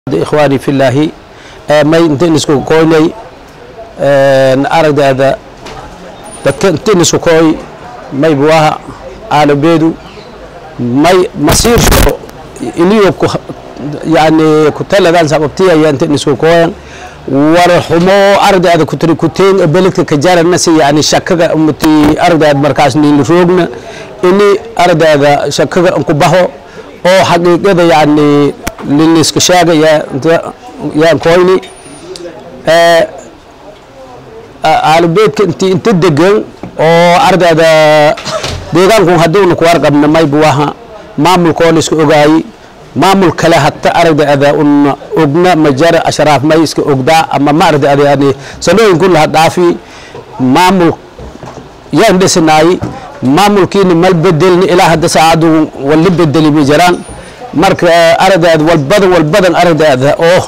ikhwaani filaahi may intayn isku koynay aragdeeda dadka intayn isku kooy may buwaha aalabeedu may masiirsho iniyo yani kutaladan sababtiyaya intayn isku kooyan war xumo aragdeeda kutri kuteen beledka kajarana si yani shakaga umati aragdeeda markaas niili roogna ini aragdeeda shakaga ku baho oo xaqiiqada yani liniska sheegaya yaan koyni aalabeedka inti inta degan oo ardayda deegaanku hadduuna ku warqabna maybu waha maamulkoo la iska ogaayey maamul kale hata ardayda una ogna majara ashraaf may iska ogdaa ama ma ardayda yani sanooyin kullaha dhaafi maamul yaan dhesanaayi maamulkiina mal bedelni ilaa hadda saacadu wali bedeli ma jiraan marka aragdeeda walbadan walbadan aragdeeda oo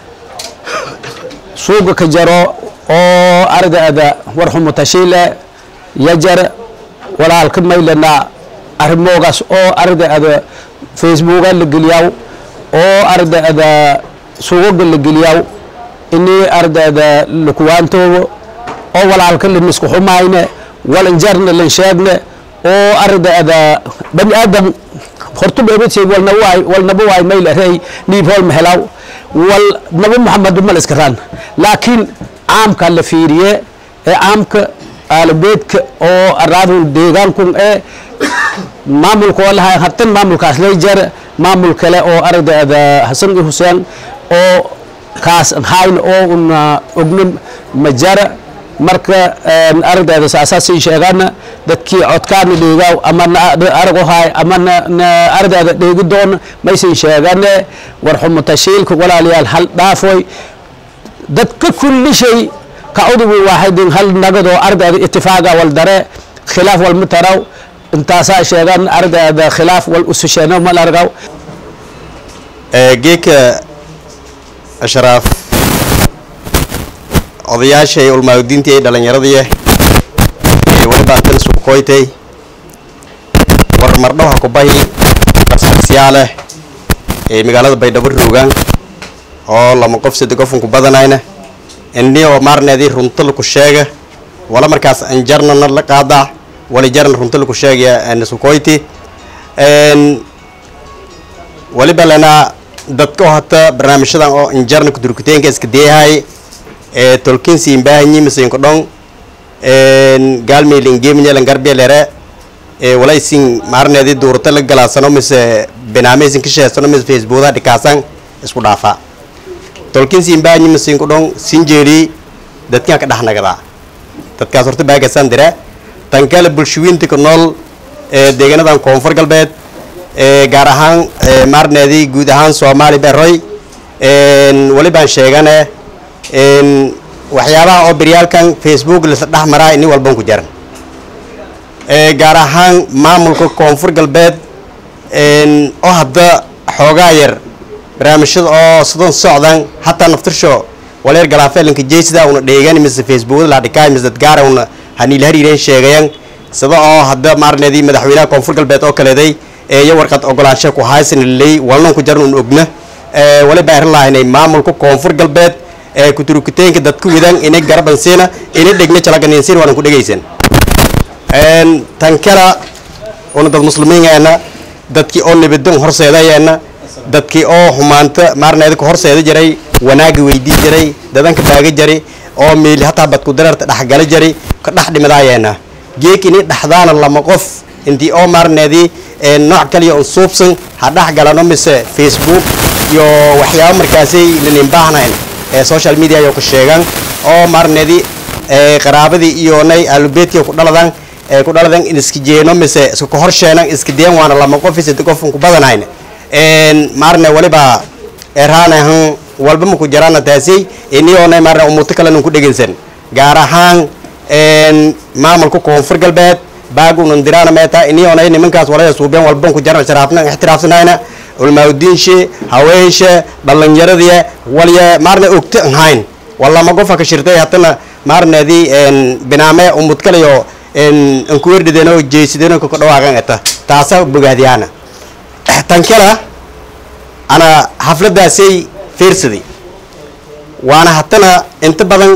suuga ka jaro oo aragdeeda warxumo tashiile yajar walaalka maylana arrimoogaas oo aragdeeda facebooka la geliyaw oo aragdeeda suugaga la geliyaw ini aragdeeda lakuwaantoobo oo walaalka lanisku xumayne walanjarna lan sheegne oo aragdeeda bani aadam horta beebadse walna waay walnaba waay mayla rey niib hool mahelaw wal naba maxamed mal iska raan laakiin caamka la fiiriye ee caamka aalabeedka oo araadun deegaankun ee maamulka oo lahay hatan maamulkaas lay jar maamul kale oo aragdeeda hasan i huseen oo kaas hayn oo una ogna majara marka aragdeeda saasaasay sheegaana dadkii codkaana dheegaaw ama arago haay ama aragdeeda dheegi doona maysan sheegane warxumo tashiilka walaalayaal hal dhaafoy dadka kulli shay ka cudubu waaxidin hal nagadoo aragdeeda itifaaqa wal dare khilaaf wal mataraw intaasaa sheegan aragdeeda khilaaf wal ususheeno mal argaw geeka ashraaf odayaashay ulmaagudiintii ay dhallinyaradii walibaan tan isku koytay war mardhaw ha ku bahi qarsagsiyaaleh ee magaalada baydhabo roogaan oo lama qof sadde qofun ku badanayna ini oo maarneedii runta laku sheega wala markaas anjarnana la qaadaa wali jarna runta laku sheegaya isku koyti waliba lana dadka oo hata barnaamijyadan oo anjarna kudurkuteenka iska deehay ee tolkinsi imbahanyi misinko dhong gaalmeyl ingeminyalan garbiyalere ee walaysin maarneedi duurata la galaasano mise binaameysin ka sheesano mise facebooka dhikaasan isku dhaafa tolkinsi imbahanyi misinko dhong sinjeeri dadkan ka dhex nagadaa dadkaas horta baagasan dira tan kale bulshooyinta ku nool ee deegaanadan koonfur galbeed ee gaar ahaan maarneedi guud ahaan soomaali beroy walibaan sheegane waxyaabaha oo beryaalkan facebook lasa dhex maraa ini walban ku jaran gaar ahaan maamulka koonfur galbeed oo hadda xoogaa yar barnaamijyada oo sidan socdan hataa naftirsho waleer galaafelinka jeysida una dheegan mise facebook ladhikaay mise dadgaara una haniil hariireen sheegayan sida oo hadda maarneedii madaxweynaha koonfur galbeed oo kaleeday iyo warqad ogolaansha ku haysan liley walnan ku jaran un ogna waliba arin lahaynay maamulka koonfur galbeed ee kuturukiteenka dadku widan inay garabansiina inay dhegna jalaganiinsiin waanan ku dhegaysan tan kala una dad muslimiingeena dadkii oo nibadon horseedayeena dadkii oo xumaanta maarneeda ka horseeda jiray wanaagi weydii jiray dadanka baaga jari oo meeli hataa badku dareerta dhexgala jari ka dhex dhimadaayeena geek inay dhexdaana lama qof intii oo maarneedii nooc kaliya un suubsan ha dhex galano mise facebook iyo waxyaaba markaasay lanin baahnayn ee social media yo ka sheegan oo maarneedi qaraabadii iyo nay aalubeedkii ku dhaladan ee ku dhaladan in iska jeeno mise iska kahorsheenan iska deen waana lama qof isada qofun ku badanayn maarne waliba eraanahan walba maku jaraana taasi iniyoonay maarne umuto kalena ku dhegeysan gaar ahaan maamulka koonfur galbeed baagunan diraana meeta iniyoonay nimankaas walaya suubeen walban ku jaran sharaafna ixtiraafsanayna ulmaawdiinshe haweenshe dhallinyaradii walya maarna ogta ahayn walama qofa ka shirtay hatana maarneedii binaame umud kalayo ankuwerdhideno jeysideno ka dhawaaqan eta taasa bogaadiyaana tan kala ana xafladaasay fiirsaday waana haddana inta badan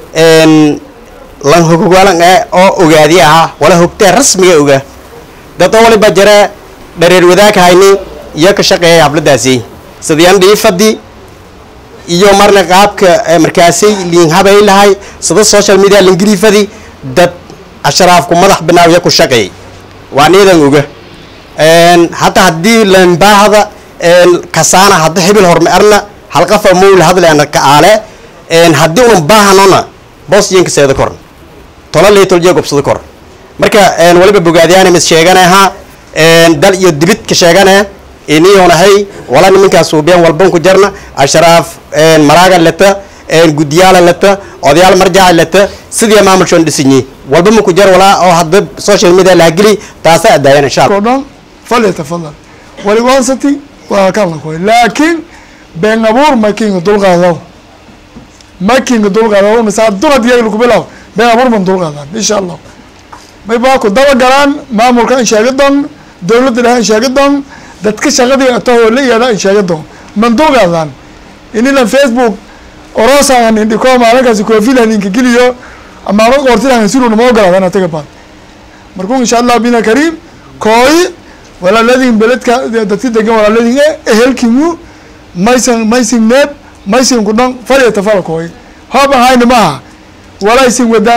lan hogogaalan eh oo ogaadi ahaa wala hogtaa rasmiga ogaa dad oo waliba jara dhareer wadaag hayni iyo ka shaqeeya habladaasi sidayaan dhiifadi iyo marna qaabka markaasay liin habay lahay sida social media lingriifadi dad ashraafku madax binaawiya ku shaqeeyay waa niidan oga hataa haddii lambaahda kasaana hadda hibil horma arna halqafa mowla hadleana ka aale haddii unan baahanona boos yinka seeda korn tola liitoljiya gobsada kor marka waliba bogaadiyaan mis sheeganaha dal iyo dibid ka sheegana iniyonahay wala nimankaas suubiyan walban ku jarna ashraaf maraaga leta guddiyaala leta odayaal marjaaca leta sidii maamulshoon dhisinyi walba ma ku jar walaa oo hadda social media lahageli taasa adaayan insha allah dhan falyatafadal waliwansati waa kan la koy laakiin been abuur makinga dulqaadaw makinga dulqaadaw misaa durad iyaga lagu bilaw been abuur man dulqaadan insha allah may baa ku daba galaan maamulka in sheega doon dowladda dhaha in sheega doon dadka shaqadii atahoo la yaada in sheega doon man dulqaadan inilan facebook oroosan indhiko maalinkaasi koofilan inka geliyo amaama qortilan sinuna ma ogolaadan ataga baad markuu insha allah bina kariim kooyi walaaladin beledka dadka degan walaaladin e ehelkimu maysan maysin neeb maysin ku dhan falyatafala kooyi hoob ahayna maaha walaysin wadaan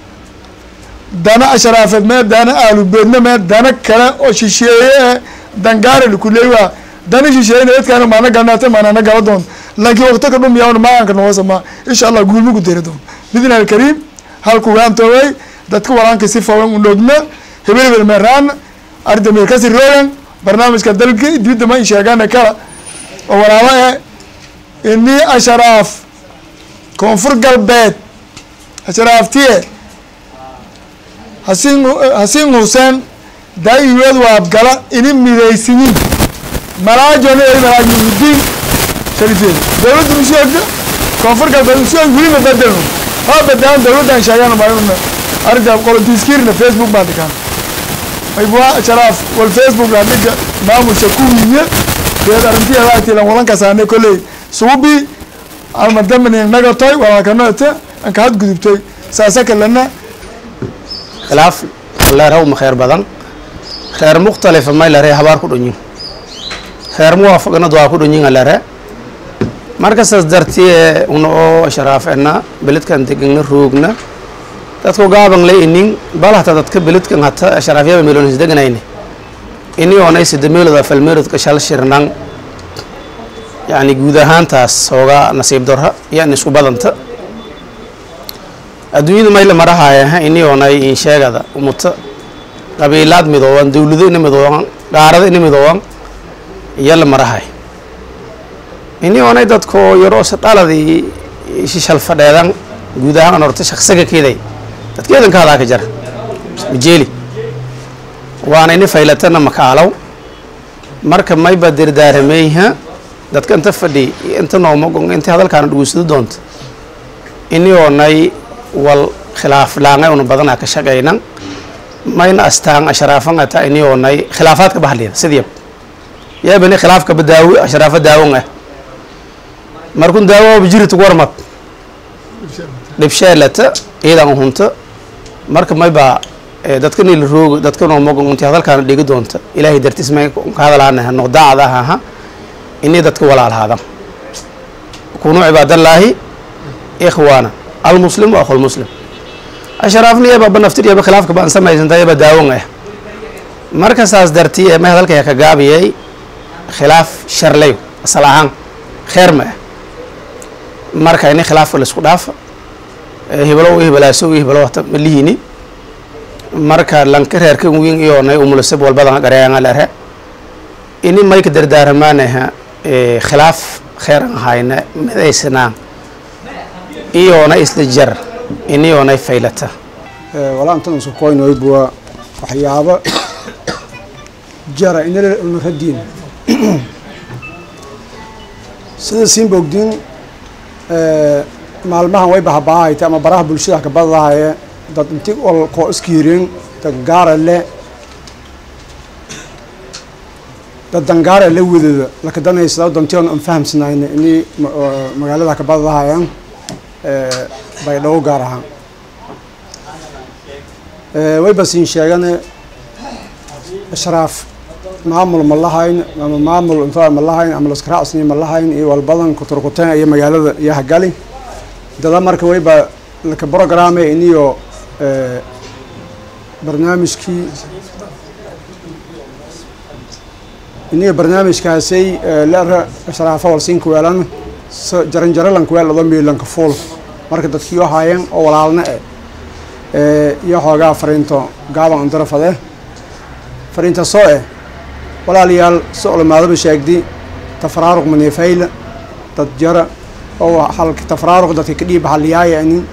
dana asharaafeed mee dana aalubeedna mee dana kale oo shisheeye ee dangaara lakuleewa dana shisheeyena dadkaana maana galnaata maanana gala doon laakiin waqti ka dhumiyaa maaanka noosama insha allah guulma ku deri doon bidna alkariim halku waantooway dadka walaanka si fawan unogna hebel hebel meeraan arda meelkasi rogan barnaamijka dalka dibidda ma in sheegana kala oo walaalo eh ini asharaaf koonfur galbeed asharaaftiye hasin hasiin huseen daa-iweed waabgala ini midaysinin malaajona ay malaajimudiin sharifeed dowladda usheegda koonfur galbeed usheeg weliba bedelno ha badaan dowladdan sheegaan maayuna arrinta qolotiiskiirna facebook baan dhigaan maybua sharaaf wal facebook la dhiga maamusha kuwiiye deed arrintiyaatilan walankasaane kolley suubi almadamani nagatoy walaalkanoete anka had gudubtoy saasa kalena khilaaf leeraw ma khayr badan reer mukhtalifa may lere habaar ku dhunyin reer muwaafaqnad waa ku dhunyin lere markasaas dartiye una oo sharaafena beledkan degana roogna dadku gaaban le inin bal hata dadka beledkan hata sharaafyaba meelonis deganayne ini oonay sida meeloda falmeelodka shal shirnan yani guud ahaantaas hoogaa nasiib darra yan isku badanta adduunyada mayla marahaya ini oonay insheegada umuta qabiilaad midooban dawlado ina midooban qaarado ina midooban iyo la marahay ini oonay dadko yaroosa dhaladii shishal fadheedan guud ahaan horta shaqsiga keeday dadkeedanka hadaa ka jara majeeli waana ini faylatana makaalow marka mayba dirdaarameyha dadka inta fadhi inta noomagon inta hadalkaana dhugeysado doonta ini oonay wal khilaaf laangay una badanaa ka shaqaynan mayna astaan ashraafan ata ini oonay khilaafaadka bahliya sidiyab yaabani khilaafka badaawi ashraafa daawon ah markun daawo bijirita warmad dhibsheelata iidan hunta marka mayba dadka nila rooga dadka noomagon intii hadalkaana dhigi doonta ilaahay dartiis may ka hadalaanaha noqdaacda aha ini dadka walaalhaada kunuu cibaadallaahi ikhwaana almuslim wa akhu lmuslim ashraafni yaba banaftir yaba khilaafka baan samaysanta yaba daawon ah marka saas dartii ee may hadalkaya ka gaabiyay khilaaf sharley asal ahaan kheer ma ah marka ini khilaafka laisku dhaafa hibalo hibalaaso hibalo wata malihini marka lanka reerka wiin iyoonay umulasab walbadan gareanga lere ini mayka dardaaramaanaha khilaaf kheeran ahayna midaysnaa iyoona isla jar iniyoonay faylata walaa intan isku koynoyd waa waxyaabo jara inala radiin sida siinba ogdiin maalmahan way bahabaahayta ama baraha bulshada kabadadahaye dad inti ol koo iskiireen dad gaara le dad dangaar ee la wadada lakadanaysa dantion aan fahamsanayna ini magaalada ka badadahayaan baydhabo gaar ahaan way basiin sheegane ashraaf maamul ma lahayn ama maamul inta ma lahayn ama laskaracsni ma lahayn iyo walbadan kuturkuteen iyo magaalada iyo hagali dada marka wayba laka programme iniyo barnaamijkii iniyo barnaamijkaasay lera ashraafa walsiinka weelan jaranjaralanka weel odo miilanka fuul marka dadkii u haayeen oo walaalna eh iyo xoogaa fariinto gaaban andarafade fariinta soo eh walaalayaal si culamaadaba sheegdi tafaraaruq maneefayla dad jara oo halka tafaraaruq dadka ka dhiib xaliyaaya inin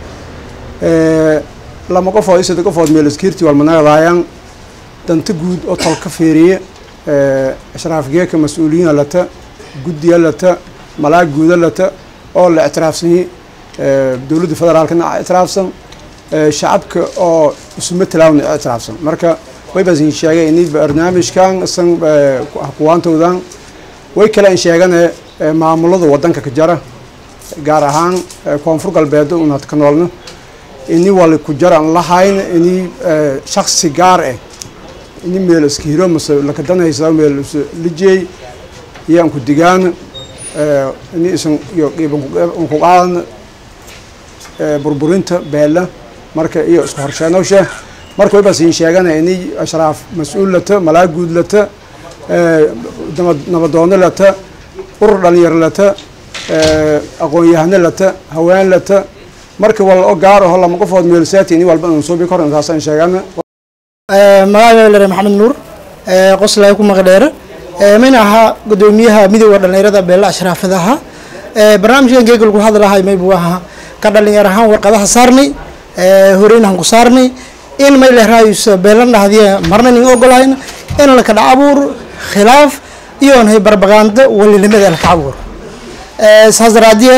lama qofood isada qofood meel iskiirti walmanagadaayaan danta guud oo tolka fiiriye ashraaf geeka mas-uuliyiina lata guddiya lata malaag guuda lata oo la ictiraafsanyi dowladda federaalkana ictiraafsan shacabka oo isuma talaawna ictiraafsan marka way basin sheegay ini barnaamijkan isan kuwaantoodan way kale in sheegane maamulada wadanka ka jara gaar ahaan koonfur galbeed unaad ka noolna ini wali ku jara aan lahayn ini shaksi gaar ah ini meel iska hiro mase lakadanaysa meel lijey iyo aan ku digaan ini isan iyo qiiban ku qaadan burburinta beela marka iyo isku horsheenowsha marka way basin sheegana ini ashraaf mas-uul lata malaag guud lata nabadoono lata urur dhalinyaro lata aqoon-yahano lata haween lata marka wal o gaar aho lama qofood meelsaati ini walba aan suubi kor intaasaan sheegana magacayga lere maxamed nuur qoslay ku maqdheere min ahaa gudoomiyaha midooda dhalinyarada beela ashraafadaha barnaamijkan geega lagu hadlahay maybu ahaa ka dhalinyar ahaan warqadaha saarnay horeynahan ku saarnay in may lehraayo beelan dhahdiya marna nin ogolayn in la kadha abuur khilaaf iyo nahay barbaqaando walilimada laka abuur saas daraadiye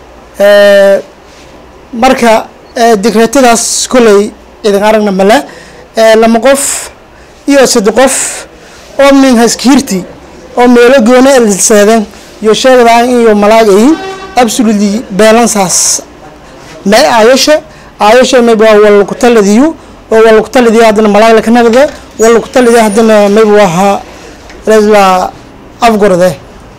marka digreetadaas koley idin aragna male lama qof iyo sadde qof oo min haskiirti oo meelo goona elseeden iyo sheegdaan iyo malaagayin absolutely beelansaas may aayasha aayasha mayba wala ku taladiyo oo wala ku taladiyo haddana malaag laka nagda wala ku taladiyo haddana mayba waha la afgorde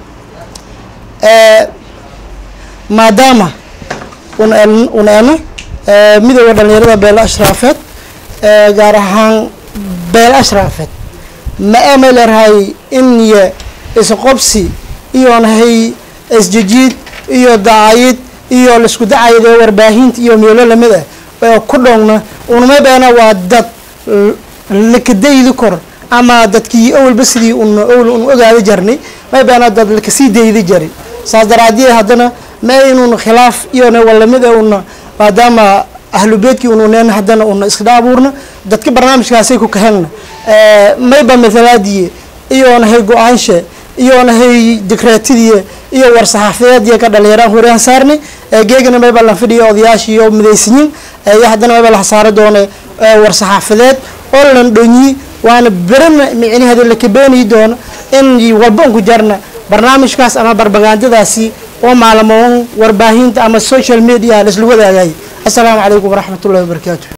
maadaama un un eno midooda dhalinyarada beela ashraafeed gaar ahaan beel ashraafeed ma amay leerahay in iyo isqobsi iyo nahay isjijiid iyo dacayid iyo laisku dacayid ee warbaahinta iyo meelo lamid ah oo ku dhowna unama beena waa dad lakadaydi kor ama dadkii awalba sidii un awl un ogaada jarnay may beena dad lakasii daydi jari saas daraadiye haddana ma inun khilaaf iyona walamid ah una maadaama ahlu beedkii ununen haddana una iskadha abuurna dadka barnaamijkaasay ku kahelna mayba mathalaadiye iyo nahay go-aanshe iyo nahay dikreetidii iyo war-saxaafadeediya ka dhalinyaraan horeyaan saarnay geegana mayba lan fidhiyo odayaashii oo midaysanyin iyo haddana mayba la saari doone war-saxaafadeed oo lan dhonyi waana berana micnaheeda lakabeeni doono in walba un ku jarna barnaamijkaas ama barbagaandadaasi oo maalmoon warbaahinta ama social media laisla wadaagay السلام عليكم ورحمة الله وبركاته